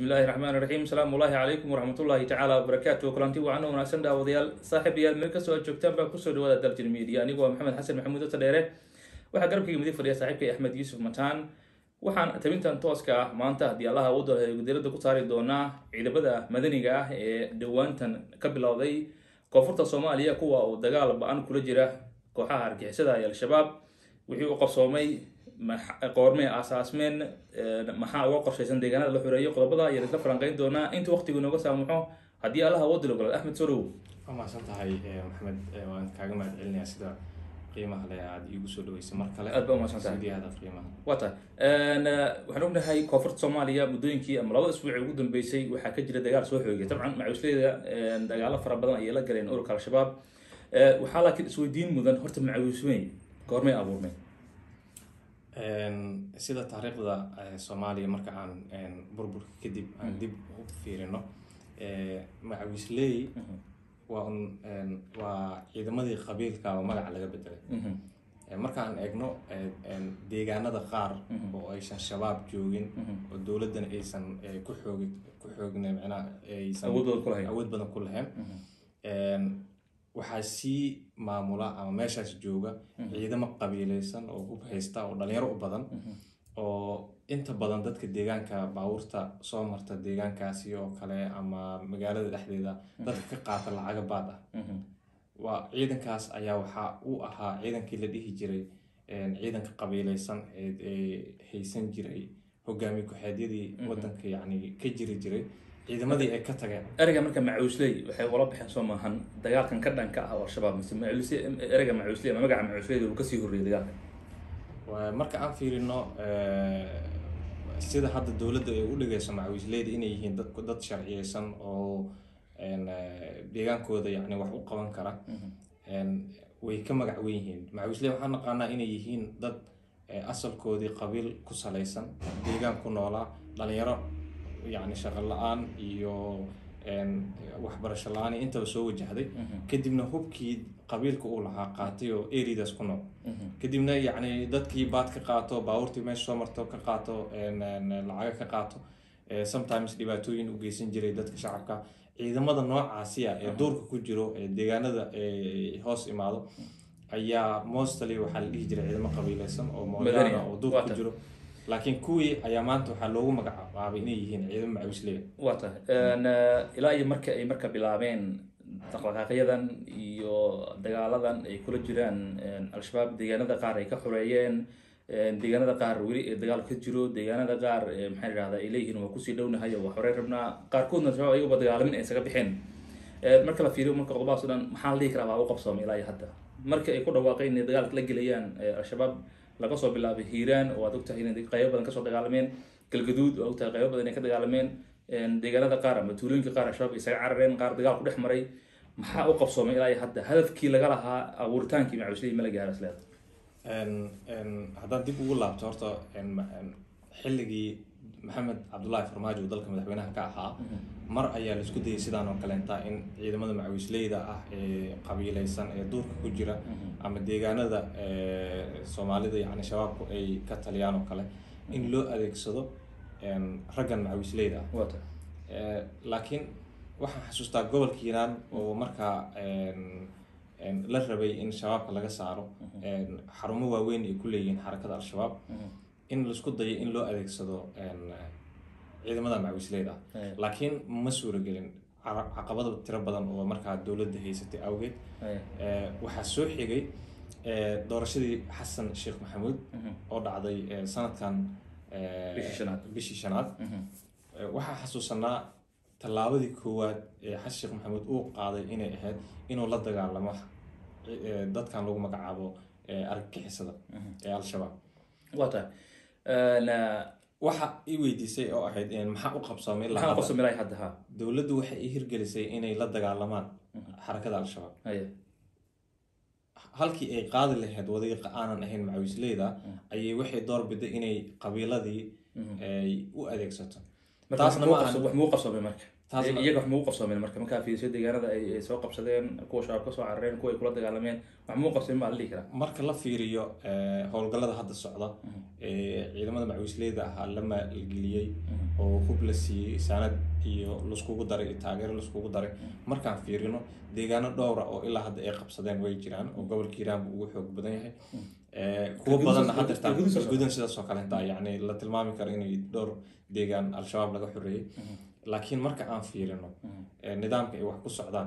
bismillahi raxmaan raxiim asalaamu ullaahi calaykum waraxmatullaahi tacaala wabarakaatu kulanti wacan wanaagsan dhaawadayaal saaxiibayaal meel kastoo aad joogtaan baa kusoo dhawaada daljir media anigu waa maxamed xasan maxamuud ota dheere waxaa garabkayga midig fadhiya saaxiibkay axmed yuusuf mataan waxaan tabintan tooska ah maanta haddii allaha u dalhay gudiradda ku saari doonaa ciidamada madaniga ah ee dhowaantan ka bilowday koonfurta soomaaliya kuwa uu dagaal ba-an kula jira kooxaha argixisada ee al-shabaab wixii u qabsoomay qoormee aasaasmeen maxaa uga qorshaysan deegaanada la xoreeyo qodobada ayaan isla falanqeyn doonaa inta waqtigu inooga saamuxo haddii allaha u dilo golol axmed sorow waa mahadsan tahay maxamed waan kaaga mahad celinayaa sida qiimaha le aada iigu soo dhaweysay mar kale aad baa umahadsan tahay sidii aada qiimaha waa tahay waxaan ognahay koonfurta soomaaliya muddooyinkii ama labada isbuuci ugu dambeysay waxaa ka jira dagaal soo xoogay dabcan macawisleyda dagaalo fara badan ayay la galeen ururka al-shabaab waxaa laakiin isweydiin mudan horta macawismey goormay abuurmay sida taariikhda soomaaliya marka aan burburka kadib aan dib u fiirino macawisley waa un waa ciidamadii qabiilka oo magaca laga bedelay markaan eegno deegaanada qaar oo aysan shabaab joogin oo dowladdana aysan ku xoogi ku xoogna micnaha aysan Awood badan ku lahayn. awood badan ku lahayn waxaa sii maamula ama meeshaas jooga ciidamo qabiileysan oo hub haysta oo dhalinyaro u badan oo inta badan dadka deegaanka baabuurta soo marta deegaankaasi oo kale ama magaalada dhexdeeda dadka ka qaata lacaga baad ah waa ciidankaas ayaa waxaa u ahaa ciidankii la dhihi jiray ciidanka qabiileysan ee ee haysan jiray hogaamiye ku-xeedyadii wadanka yacni ka jiri jiray ciidamadii ay ka tageen ereyga marka macawisley waxay ula baxeen soo maahan dagaalkan ka dhanka ah oo al-shabaab mise macawisle ereyga macawisley ama magaca macawisleyda uu kasii horreeyay dagaalkan Waa- marka aan fiirino sida hadda dowladda ay u dhigayso macawisleyda inay yihiin dad dad sharciyeysan oo een, eh, deegaankooda yacni wax u qaban kara een, way ka magac weyn yihiin macawisley waxaan naqaanaa inay yihiin dad eh, asalkoodii qabiil ku salaysan deegaan ku noolaa dhalinyaro yacni shaqo la-aan iyo een, waxbarasho la-aan iyo intaba soo wajahday kadibna hubkii qabiilka uu lahaa qaatay oo eridaas ku nool kadibna yacni dadkii baad ka qaato baabuurtii meesha soo marto ka qaato een, een, lacaga ka qaato eh, sometimes dhibaatooyin u geysan jiray dadka shacabka ciidamada noocaasi ah ee duurka ku jiro ee deegaanada ee hoos imaado ayaa mostly waxaa la dhihi jiray ciidamo qabiileysan oo Madani moodaan ah, oo duurka waa ku tan. jiro laakiin kuwii ayaa maanta waxaa loogu magacaabay inay yihiin ciidamo macawisleya waa tahay Een, eh, ilaa iyo marka ay marka bilaabeen dhaqdhaqaaqyadan iyo dagaaladan ay kula jiraan een, al-shabaab deegaanada qaar ay ka xoreeyeen een, deegaanada qaar weli ee dagaal ka jiro deegaanada qaar ee, maxaa la yidhahdaa ay leeyihiin waa kusii dhownahay oo waa xorey rabnaa qaarkoodna al-shabaab ayagaba dagaalamin ay isaga bixeen Een, marka la fiiriyo marka qodobadaas oo dhan maxaa la dhihi karaa waa u qabsoomay ilaa iyo hadda marka ay ku dhawaaqeen inay dagaalka la gelayaan ee, al-shabaab laga soo bilaabay hiiraan oo aad ogtahay inay qaybo badan kasoo dagaalameen galgaduud oo ogtahay qaybo badan inay ka dagaalameen een, deegaanada qaar ama tuulooyinka qaar al-shabaab isaga carareen qaar dagaal ku dhex maray maxaa u qabsoomay ilaa iyo hadda hadafkii laga lahaa abuuritaankii macawisley ma la gaaro isleeda Een- een, haddaan dib ugu laabto horta een, ma- een, xilligii maxamed cabdullaahi farmaajo uu dalka madaxweynaha ka ahaa mar ayaa la isku dayay sidaan oo kaleenta in ciidamada macawisleyda ah ee qabiileysan ee duurka ku jira ama deegaanada ee, soomaalida yacni shabaabku ay ka taliyaan oo kale in loo adeegsado een, raggan macawisleyda ah waa tahay Eh, laakiin waxaan xasuustaa gobolka hiiraan oo markaa een, een, la rabay in shabaabka laga saaro een, xarumo waaweyn ay ku leeyihiin xarakada al-shabaab in laisku dayo in loo adeegsado een, ciidamada macawisleyda ah Aya. laakiin ma suuragelin Ca- caqabado tiro badan oo markaa dowladda haysatay awgeed Aya. Eh, waxaa soo xigay eh, doorashadii xasan sheekh maxamuud oo dhacday eh, sanadkan eh, Bishii shanaad. bishii shanaad Eh, waxaa xasuusanaa tallaabadii koowaad ee xasan sheekh maxamuud uu qaaday inay ahayd inuu la dagaalamo eh, dadkan lagu magacaabo eh, argagixisada ee al-shabaab waa tahay Een, eh, waxa i weydiisay oo ahayd in maxaa u qabsoomay ilaa maxaa hadda? qabsoomay ilaa iyo hadda ha dowladdu waxay i hirgelisay inay la dagaalamaan xarakada al-shabaab Aya. halkii ay qaadi lahayd wadiiqa aanan ahayn macawisleyda ayay waxay doorbiday inay qabiiladii ay u adeegsato marka taasna wax ma muu ahan qabso- wax muu qabsoomay marka taasna iyaga wax muu qabsoomeen marka markaa fiiriso deegaanada ay ay soo qabsadeen kuwa shabaab kasoo carareen kuwa ay kula dagaalameen wax muu qabsoomeen baa la dhihi karaa marka la fiiriyo eh, howlgallada hadda socda ee ciidamada macawisleyda ahaa la maalgeliyey oo hub la siiyey saanad iyo laiskugu daray iyo taageero laiskugu daray markaan fiirino deegaano dhowra oo ilaa hadda ay qabsadeen way jiraan oo gobolka hiiraan buu ugu xoog badan yahay Eh, kuwo Galguduud- badanna hadda taa Galguduud soo gudan sidaas oo kale taa yacni la tilmaami karo inay dhowr deegaan al-shabaab laga xoreeyey laakiin marka aan fiirino eh, nidaamka ay wax ku socdaan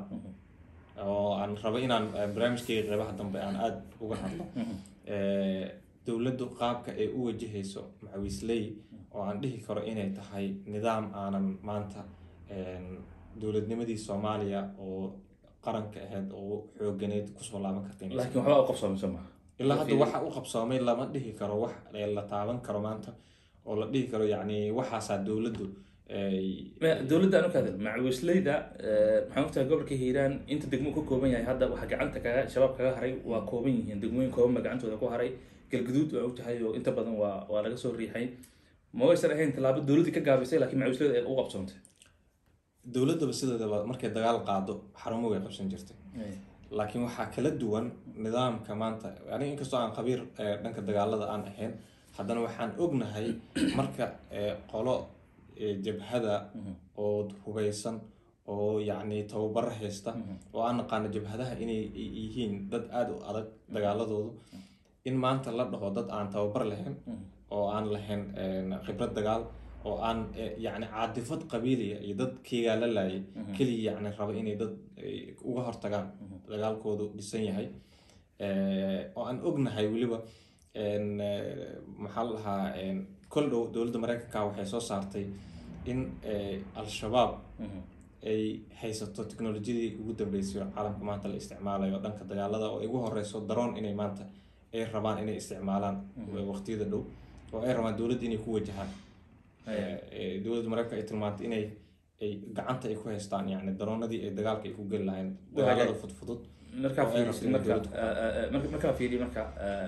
oo aan rabo inaan eh, barnaamijkayga qeybaha dambe aan aada uga hadlo Eh, dowladdu qaabka ay u wajahayso macawiisley oo aan dhihi karo inay tahay nidaam aanan maanta een, dowladnimadii soomaaliya oo qaranka ahayd oo xooganeyd kusoo laaban karta inay laakiin waxbaa u qabsoomay soo maha ilaa hadda waxa u qabsoomay lama dhihi karo wax la taaban karo maanta oo la dhihi karo yacni waxaasaa dowladdu ay- Ma- dowladda aan u kaadil macawisleyda maxaan ogtahay gobolka hiiraan inta degmo ka kooban yahay hadda waxa gacanta kaga shabaab kaga haray waa kooban yihiin degmooyin kooban ba gacantooda ku haray galguduud waa ogtahay oo inta badan waa waa laga soo riixay ma waysan ahayn tallaabo dowladdii ka gaabisay laakiin macawisleyda ay u qabsoontay dowladdaba sideedaba markay dagaal qaado xarumo way qabsan jirtay laakiin waxaa kala duwan nidaamka maanta aniga inkastoo aan khabiir eh, dhanka dagaalada aan ahayn haddana waxaan ognahay marka eh, qolo eh, jabhada oo hubeysan oo yacni tababaro haysta oo aan naqaano jabhadaha inay y- yihiin dad aada u adag dagaaladoodu in maanta la dhaho dad aan tababar lahayn oo aan lahayn een, khibrad dagaal oo aan eh, yacni caadifad qabiiliya iyo dad keegaa la laayay keliya yacni raba inay dad eh, uga hortagaan dagaalkoodu dhisan yahay Eh, oo aan ognahay weliba een, eh, maxaa la dhahaa een, kol dhow dowladda mareykanka waxay soo saartay in eh, al-shabaab ay haysato teknolojiyadii ugu dambeysay oo caalamka maanta la isticmaalayo dhanka dagaalada oo ay ugu horeyso daroon inay maanta ay rabaan inay isticmaalaan waqtiyada dhow oo ay rabaan dowladda inay ku wajahaan Eh, eh, dowladda mareykanka ay tilmaantay inay ay gacanta ay ku haystaan yani daroonadii ay dagaalka ay ku geli lahayn dagaalada fudfudud markaa oo ay fiirisid rabto inay marka dowladda marka markaa fiiriy marka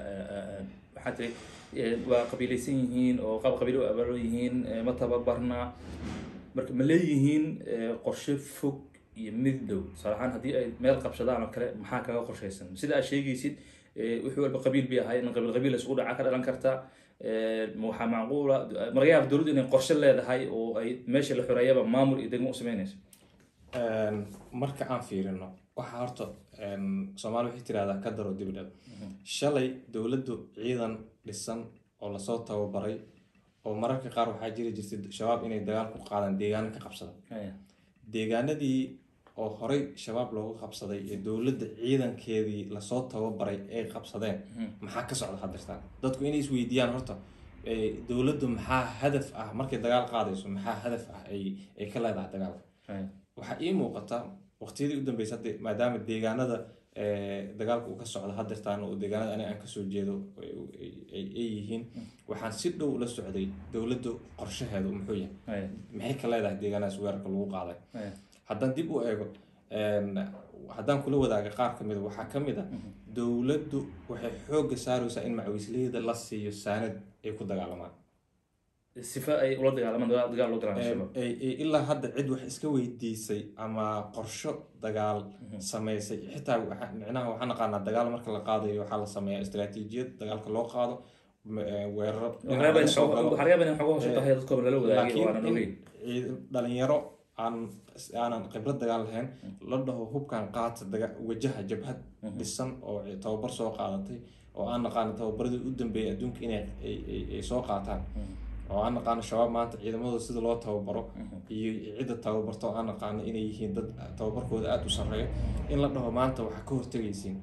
waxaa tiri eh, waa qabiilaysan yihiin oo qaab qabiilo u abaalan yihiin eh, ma tababarna marka ma leeyihiin eh, qorshe fog iyo mid dhow tusaale ahaan haddii ay meel qabsadaan oo kale maxaa kaga qorshaysan sida aad sheegaysid eh, wixii walba qabiil bay ahay in qabiil qabiil isugu dhaca ka dhalan karta Eh, ma waxaa macquula malaga yaaba dowladdu inay qorshe leedahay oo ay meesha la xoreeyaba maamul iyo degmo u sameynayso Een, marka aan fiirino waxaa horta een, soomaali waxay tirahdaa ka daro dibdhab shalay dowladdu ciidan dhisan oo lasoo tababaray oo mararka qaar waxaa jiri jirtay shabaab inay dagaal ku qaadaan deegaano ka qabsada Haya. deegaanadii oo horey shabaab looga qabsaday ee dowladda ciidankeedii lasoo tababaray ay qabsadeen maxaa ka socda hadirtaan dadku inay isweydiiyaan horta eh, dowladdu maxaa hadaf ah markay dagaal qaadayso maxaa hadaf ah ay ay ka leedahay dagaalka Haya. waxaa ii muuqata waqtiyadii u dambeysay hadda maadaama deegaanada eh, dagaalka uu ka socdo hadirtaan oo deegaanada aniga aan kasoo jeedo ay ay- ay yihiin waxaan si dhow la socday dowladdu qorshaheedu muxuu yahay Haya. maxay ka leedahay deegaanadaas weerarka lagu qaaday Haya. haddaan dib u eego een, haddaan kula wadaaga qaar ka mida waxaa ka mid a dowladdu waxay xoogga saaraysaa in macawisleyda la siiyo saanad ay ku dagaalamaan sifa ay ula dagaalamaan dagaal dagaal loo galaan Ee, shabaab ay- ay ilaa hadda cid wax iska weydiisay ama qorsho dagaal samaysay xitaa waxa- micnaha waxaan naqaanaa dagaal marka la qaadayo waxaa la sameeyaa istaraatiijiyad dagaalka loo qaado m- ee, weeraro dhinaca laga soo galo. waxaa laga yaabaa in xogo hoos u tahay dadkooba lala wadaagay waanan laakiin ogeyn in ciid- dhalinyaro aan aanan khibrad dagaal lahayn la dhaho hubkan qaata daga wajaha jabhad dhisan oo ci- tababar soo qaadatay oo aan naqaano tababaradii u dambeeyay adduunka inay ay- ay- ay soo qaataan oo aan naqaano shabaab maanta ciidamadooda sida loo tababaro iyo cidda tababarto oo aan naqaano inay yihiin dad tababarkooda aada u sarreeyo in la dhaho maanta waxaa ka hortegaysiin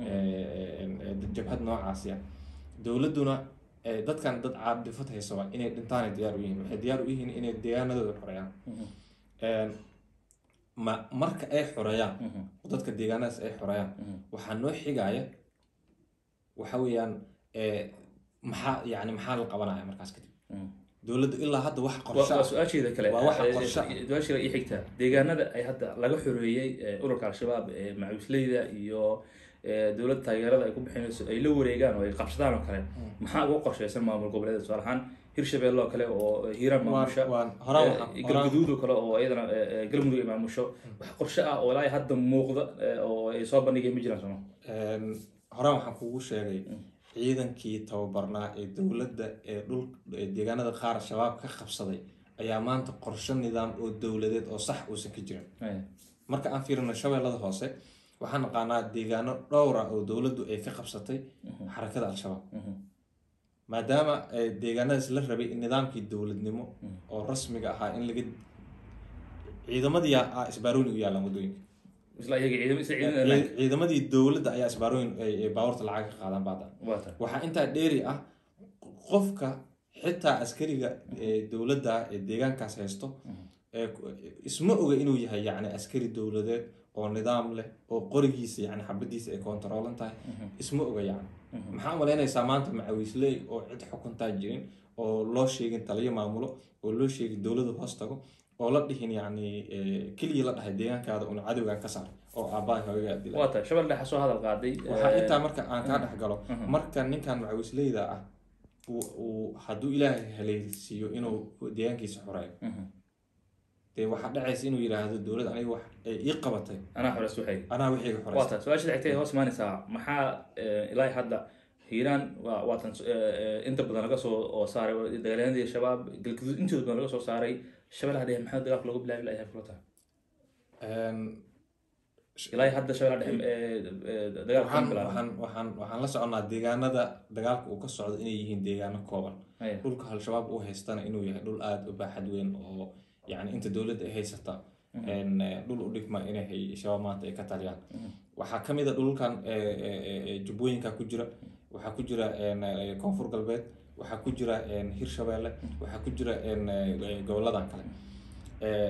jabhad noocaasi ah dowladduna eh, dadkan dad caadifad haysa waa inay dhintaanay diyaar u yihiin waxay diyaar u yihiin inay deegaanadooda xoreeyaan Een, ma marka ay xoreeyaan oo dadka deegaanadaas ay xoreeyaan waxaa noo xigaya waxa weeyaan eh, maxaa yani maxaa la qabanaya markaas kadib dowladdu ilaa hadda wax qorshe waa ah su-aasheeda kale Waa waxa Eh, qorshe ah. su-aasheeda ii xigta deegaanada ay hadda laga xoreeyey eh, ururka al-shabaab ee macawisleyda iyo eh, dowladda taageerada ay ku bixinayso ay la wareegaan oo ay qabsadaan oo kale maxaa uga qorshaysan maamul goboleeda tusaale ahaan hirshabelle oo kale oo hiiraan maamusha waan horaan waxaan- Eh, horaan- galguduud oo kale oo iyadana eh, eh, galmudug ay maamusho wax qorshe ah oo ilaa hadda muuqda eh, oo ay soo bandhigeen ma jiraan sooma Een, horaan waxaan kugu sheegay ciidankii tababarnaa ee dowladda ee dhul ee deegaanada qaar shabaab ka qabsaday ayaa maanta qorshe nidaam oo dowladeed oo sax uusan ka jirin Eh, marka aan fiirino shabeellada hoose waxaan naqaanaa deegaano dhowra oo dowladdu ay ka qabsatay xarakada al-shabaab mhm, maadaama eh, deegaanadaas la rabay in nidaamkii dowladnimo oo rasmiga ahaa in laga ciidamadii ah isbaarooyin u yaalaan wadooyinka isla iyaga ciidamo isla ciidamada Ciid- ciidamadii dowladda ayaa isbaarooyin ay ay baabuurta lacag ka qaadaan baada waa tahay waxaa intaa dheeri ah qofka xitaa askariga ee dowladda ee deegaankaas haysto ee ku- isma oga inuu yahay yacni askari dowladeed oo nidaam leh oo qorigiisa yacni xabadiisa ay kontaroolan tahay isma oga yacni maxaa malaynaysaa maanta macawiisley oo cid xukuntaa jirin oo loo sheegin taliyo maamulo oo loo sheegin dowladu hoos tago oo la dhihin yacni eh, keliya la dhahay deegaankaada una cadowgan ka saar oo aabbaha hooyagaa dila waa tahay shabelle dhexa soo hadal qaaday waxaa eh, intaa marka aan kaa dhex galo marka ninkan macawisleyda ah uu- uu hadduu ilaahay helaysiiyo inuu deegaankiisa xoreeyo mhm. dee waxaa dhacaysa inuu yidhaahdo dowlad aniga wax ay ii qabatay anaa xoreys waxay anaa wixii waa xoreysta tahay su-aasha xigtay hoos imaanaysaa maxaa eh, ilaa hadda hiiraan waa waatan eh, eh, inta badan laga soo oo saaray dagaalyahanadii shabaab galgaduud intooda badan laga soo saaray shabellaha dhexe maxaa dagaalka lagu bilaabi lahay kula tahay ilaa hadda shabellaha dhexe eh, eh, dagaalka waxaan kama bilaaban waxaan waxaan waxaan la soconnaa deegaanada dagaalka uu ka socdo inay yihiin deegaano kooban Haya. dhulka al-shabaab uu haystana inuu yahay dhul aada u baaxad weyn oo yacni inta dowladda ay haysata een, eh, dhul u dhigma inay hay- shabaab maanta ay ka taliyaan waxaa ka mid a dhulkan eh, eh, eh, eh, jubbooyinka ku jira waxaa ku jira een, eh, koonfur galbeed waxaa ku jira een, hirshabeelle waxaa ku jira een, eh, eh, goboladan kale Eh,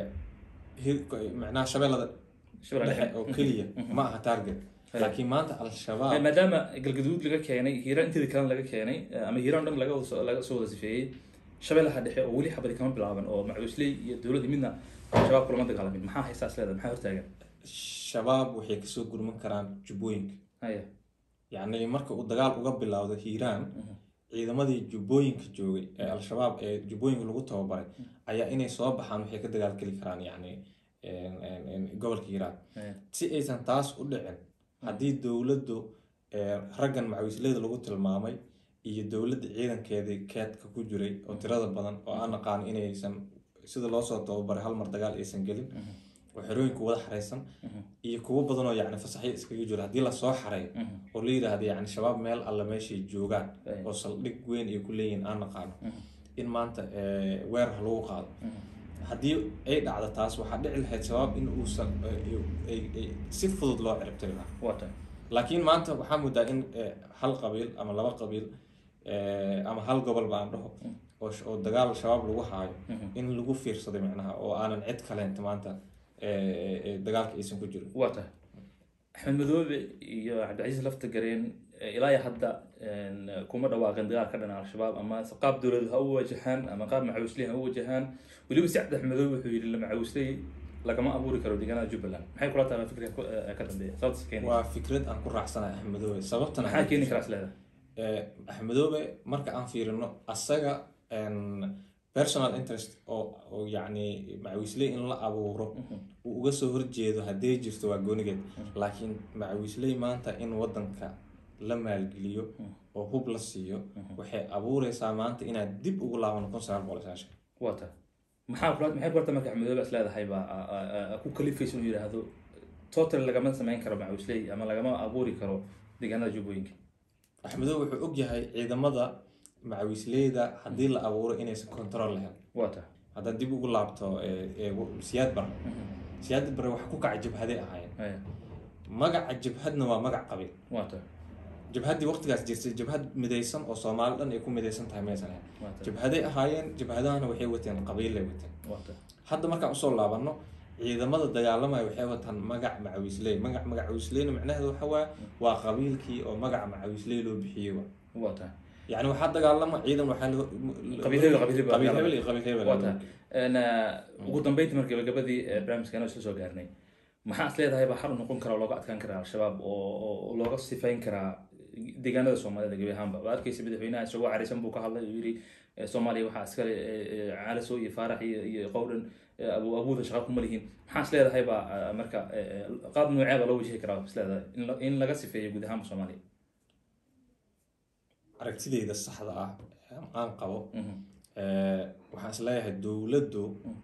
hir- macnaha shabeellada Shabellaha dhexe dhexe oo keliya ma aha target laakiin maanta Eh, al-shabaab maadaama galgaduud laga keenay hiiraan inteeda kalena laga keenay eh, ama hiiraan dhan laga wada soo- laga soo wada sifeeyey shabellaha dhexe oo weli xabadi kama bilaaban oo macuusley iyo dowladda midna shabaab kulama dagaalamin maxaa haystaas leedahay maxaa hortaagan shabaab waxay kasoo gurman karaan jubbooyinka haya yacni marka uu dagaal uga bilowdo hiiraan ciidamadii jubbooyinka joogay ee al-shabaab ee jubbooyinka lagu tababaray ayaa inay soo baxaan waxay ka dagaalgeli karaan yacni een- een- een gobolka hiiraan haya si aysan taas u dhicin haddii dowladdu ee, raggan macawisleyda lagu tilmaamay iyo dowladda ciidankeedii keedka ku jiray oo tirada badan oo aan naqaan inaysan sida loo soo tababaray hal mar dagaal aysan gelin oo xerooyinku wada xaraysan iyo kuwo badan oo yacni fasaxyo iskaga jiro haddii lasoo xareeyo oo la yidhaahdo yacni shabaab meel alla meeshay joogaan Right. oo saldhig weyn ay ku leeyihiin aan naqaano in maanta ee, weerar lagu qaado haddii ay dhacdo taas waxaa dhici lahayd shabaab in uusan ay- ay- ay- si fudud loo ciribtiri lahaa waa tahay laakiin maanta waxaa moodaa in ee, hal qabiil ama laba qabiil ee, ama hal gobol baan dhaho oo sh- oo dagaal shabaab lagu haayo in lagu fiirsaday macnaha oo aanan cid kaleenta maanta ee, ee, ee, dagaalka aysan ku jirin waa tahay axmed madoobe iyo cabdicasiis lafta gareen eh, ilaa iyo hadda een, kuma dhawaaqin dagaal ka dhana al-shabaab ama se qaab dowlad ha u wajahaan ama qaab macawisley ha u wajahaan weliba si cabdi madoobe wuxuu yidhi la macawisley lagama abuuri karo deegaanada jubbaland maxay kula tahay fikirka ku- eh, ka dambeeya sababtas keeni waa fikrad aan ku raacsanahay axmedoobe sababtana maxaa keeni karaas leedahay ee, axmedoobe marka aan fiirino asaga een, personal interest oo oo yacni macawisley in la abuuro uu uga soo horjeedo hadday jirto waa goonigeed laakiin macawisley maanta in wadanka la maalgeliyo oo hub la siiyo waxay abuureysaa maanta inaad dib ugu laabano kun sagaal boqol sagaashan waa tahay maxaa kula maxay kulata marka axmed madoobe is leedahay baa a- a- a- ku kalifaysa inuu yidhaahdo total lagama samayn karo macawisley ama lagama abuuri karo deegaanada jubbooyinka axmedoobe wuxuu ogyahay ciidamada macawisleyda haddii la abuuro inaysan control lahayn waa tahay haddaad dib ugu laabto ee- ee siyaad bare siyaad bare wax ku kaca jabhaday ahaayeen haya magaca jabhadna waa magac qabiil waa tahay jabhaddii waqtigaas jirtay jabhad midaysan oo soomaali dhan ay ku midaysan tahay maysan ahayn waa tahay jabhaday ahaayeen jabhadahana waxay wateen qabiilay wateen waa tahay hadda markaan usoo laabanno ciidamada dagaalamaya waxay wataan magac macawisley magac macawisleyna macnaheedu waxa waaye waa qabiilkii oo magaca macawisley loo bixiyey wa waa tahay yacni waxaa dagaalama ciidan waxaa loo Qabiil hebel, qabiil hebel. qabiil hebel iyo qabiil hebel waa tahay Een, eh, ugu dambeyntii marka gabagabadii eh, barnaamijkeena isla soo gaarnay maxaa is leedahay baa xal u noqon kara oo looga adkaan karaa al-shabaab oo oo looga sifayn karaa deegaanada soomaalida gebi ahaanba waa arkaysa madaxweynaha isagoo carisan buu ka hadlay uu yidhi eh, soomaaliya waxaa iskale eh, eh, caalaso iyo faarax iyo iyo qowdhan eh, abu abuuda shaqa kuma lihiin maxaa is leedahay baa eh, marka eh, eh, qaab noocee baa loo wajihi karaa is leedahay in la- in laga sifeeyo guud ahaanba soomaaliya aragtideyda saxda ah ee aan qabo Mhm. eh, waxaan is leeyahay dowladdu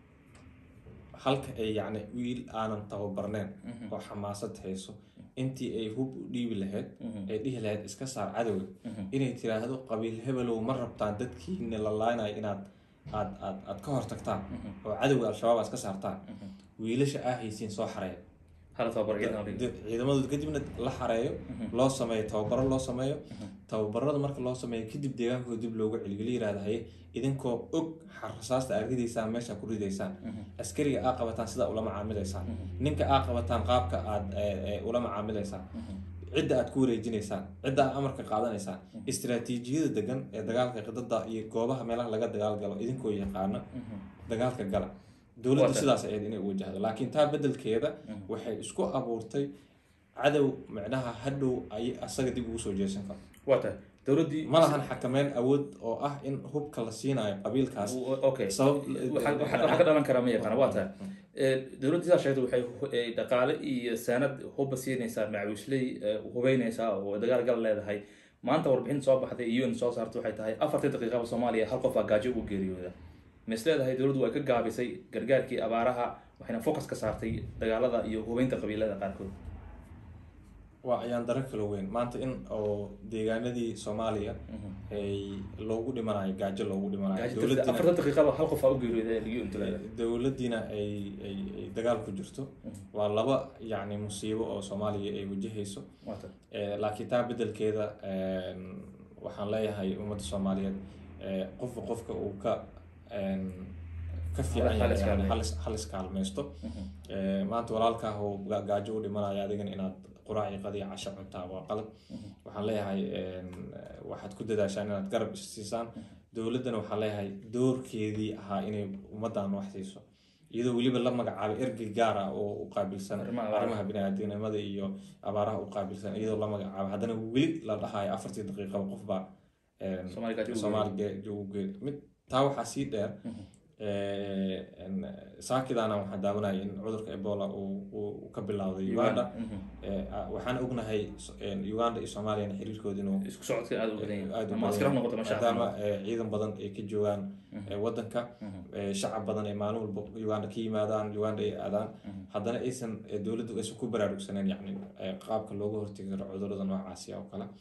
halka ay yacni wiil aanan tababarneen oo xamaasad hayso intii ay hub u dhiibi lahayd ay dhihi lahayd iska saar cadowga inay tiraahdo qabiil hebelow ma rabtaan dadkiina la laaynayo inaad aad aad aad ka hortagtaan oo cadowga al-shabaab aad iska saartaan wiilasha aa haysiin soo xareeya hala tababar ciidan oo dhigay. ciidamadooda kadibna la xareeyo loo sameeyo tababaro loo sameeyo tababarada marka loo sameeyo kadib deegaankooda dib loogu celiyo la yirahda haye idinkoo og rasaasta aad ridaysaan meesha ku ridaysaan askariga aa qabataan sidaa ula macaamilaysaan ninka aa qabataan qaabka aad eh, eh, ula macaamilaysaan cidda aad ku wareejinaysaan cidda aad amarka qaadanaysaan istiraatiijiyada degan ee dagaalka qidada iyo goobaha meelaha laga dagaalgalo idinkoo yaqaana dagaalka gala dowladdu Wata. sidaas ayayd inay u wajahdo laakiin taa bedelkeeda waxay isku abuurtay cadow micnaha hadhow ay asaga dib ugu soo jeesan karo waa tahay dowladdii ma lahan xakameyn awood oo ah in hubka la siinayo qabiilkaas okay sabab waxaa waxaa ka dhalan karaa ma yaqaana waa tahay Eh, dowladda sidaa sheegtay waxay hu- eh, dhaqaale iyo saanad hubba siinaysaa macawiisley eh, hubeynaysaa oo dagaal gal leedahay maanta warbixin soo baxday iyo un soo saartay waxay tahay afartii daqiiqaba soomaaliya hal qof baa gaajo ugu geeriyooda ma is leedahay dowladdu way ka gaabisay gargaarkii abaaraha waxayna focus ka saartay dagaalada iyo hubeynta qabiilada qaarkood waa ayaan daro kala weyn maanta in oo deegaanadii soomaaliya ay loogu dhimanayo gaajo loogu dhimanayo gaajo dowladina afartan daqiiqaba hal qof baa u geeriyooda liyo unta leedahay dowladdiina ay ay ay dagaal ku jirto waa laba yacni musiibo oo soomaaliya ay wajahayso waa tahay Eh, laakiin taa bedelkeeda een, waxaan leeyahay ummadda soomaaliyeed eh, qofba qofka uu ka een, ka fiican Hal- hal yahay yani iskaalmeeyo. hal is- hal iskaalmaysto Eh, maanta walaalkaa oo ga- gaajo u dhimanaya adigana inaad quraac iyo qadiya casho cuntaa waa qalad waxaan leeyahay een, waxaad ku dadaashaan inaad garab isiisaan dowladdana waxaan leeyahay doorkeedii ahaa inay ummaddan wax siiso iyadoo weliba la magacaabay ergey gaar ah oo u qaabilsan Arrimaha abaaraha. arrimaha biniaadamnimada iyo abaaraha u qaabilsan iyadoo la magacaabay haddana weli la dhahayo afartii daqiiqaba qofbaa een, Soomaali gaajo ugu Soomaali ge- ugu geeri mid taa waxaa sii dheer eh, een, saakidaana waxaan daawanaya in cudurka ebola uu uu ka bilowday uganda Mhm. Eh, ah, waxaan ognahay so- een, uganda iyo soomaaliyana xiriirkooda inuu isku socodka aada u badan yahay aad u ama badan askar ha yahay. noqoto masha maadaama eh, ciidan badan ay ka joogaan eh, wadanka eh, shacab badan ay maalin walba uganda ka yimaadaan uganda ay aadaan haddana aysan eh, dowladdu aysan ku baraarugsaneen yacni eh, qaabka looga hortegi karo cudurrada noocaasi oo kale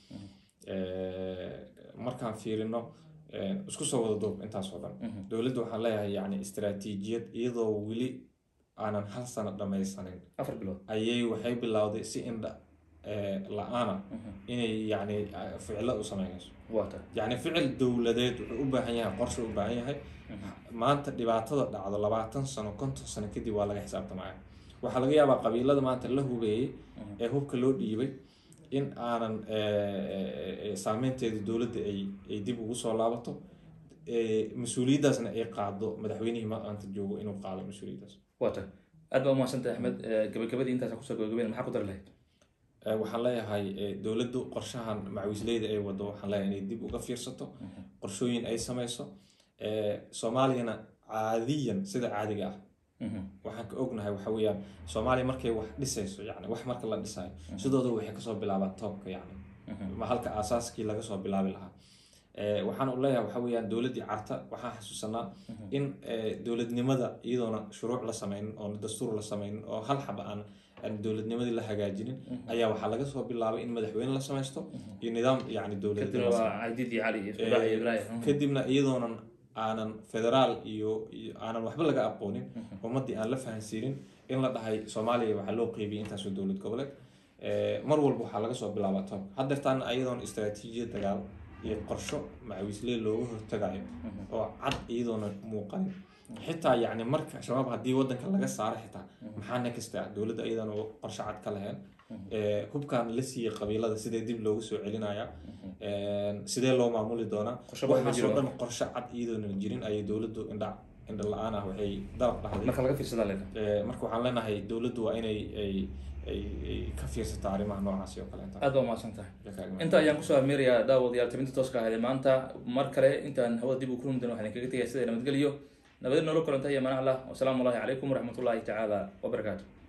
Eh, markaan fiirino eh, isku soo wada duub intaas oo dhan dowladdu waxaan leeyahay yacni istiraatiijiyad iyadoo weli aanan hal sano dhamaysanin afar bilood ayay waxay bilowday si indha eh, la-aana inay yacni eh, ficilo u sameynayso waa tahay yacni ficil dowladeed wuxuu u baahan yahay qorshe u baahan yahay maanta dhibaatada dhacdo labaatan sano konton sano kadib waa laga xisaabtamaya waxaa laga yaabaa qabiilada maanta la hubeeyey ee hubka loo dhiibay in aanan eh, eh, saameynteeda dowladda ay ay dib ugu soo laabato eh, mas-uuliyaddaasna ay qaado madaxweynihii maanta joogo inuu qaado mas-uuliyaddaas waa tahay aad baa umahadsantahay axmed Eh, gabagabadii intaasa kusoo gabagabeyn maxaa ku dari lahayd Eh, waxaan leeyahay eh, dowladdu qorshahan macawiisleyda ay wado waxaan leeyahay inay dib uga fiirsato qorshooyin ay sameyso Eh, soomaaliyana caadiyan sida caadiga ah waxaan ka ognahay waxa weeyaan soomaaliya markay wax dhisayso yani wax marka la dhisayo sidooda waxay kasoo bilaabaan toobka yani ma halka aasaaskii laga soo bilaabi lahaa Eh, waxaan u leeyahay waxa weeyaan dowladdii carta waxaan xasuusanaa in eh, dowladnimada iyadoona shuruuc la sameynin oo dastuur la sameynin oo hal xaba aan aan dowladnimadii la hagaajinin ayaa waxaa laga soo bilaabay in madaxweyne la sameysto iyo nidaam yani dowladeed kadibna la sameeyo. waa caydiid iyo cali iyo isbudaac iyo ibraahim kadibna iyadoonan aanan federaal iyo iyo aanan waxba laga aqoonin ummaddii aan la fahansiinin in la dhahay soomaaliya waxaa loo qeybiyay intaasoo dowlad goboleed Eh, mar walba waxaa laga soo bilaabaa tob haddeertaan iyadoon istaraatiijiyad dagaal iyo qorsho macawiisley looga hortagayo oo cad iyadoona muuqanin xitaa yacni marka shabaab haddii wadanka laga saaro xitaa maxaa nekasta dowladda iyadoona qorsho cad ka lahayn Eh, hubkan la siiyey qabiilada sidee dib loogu soo celinaya sidee loo maamuli doonaa Qorshe badan ma waxaasoo jiro. dhan qorshe cad iyadoona jirin ayay dowladdu indha indho la-aan ah waxay dalab dhahday marka laga fiirsadaa leeda Eh, marka waxaan leenahay dowladdu waa inay ay ay ay ka fiirsato arrimaha noocaasi oo kaleeta aad baa umahadsan tahay Jakaaga. inta ayaan kusoo ameerayaa daawadayaal tabinta tooska ahayd ee maanta mar kale intaan hawada dib u kulmi doono waxaan idinkaga tegaya sida nabadgelyo nabadin noola kulanta iyo manaclah wasalaamu allahi calaykum waraxmatullahi tacaala wabarakaatu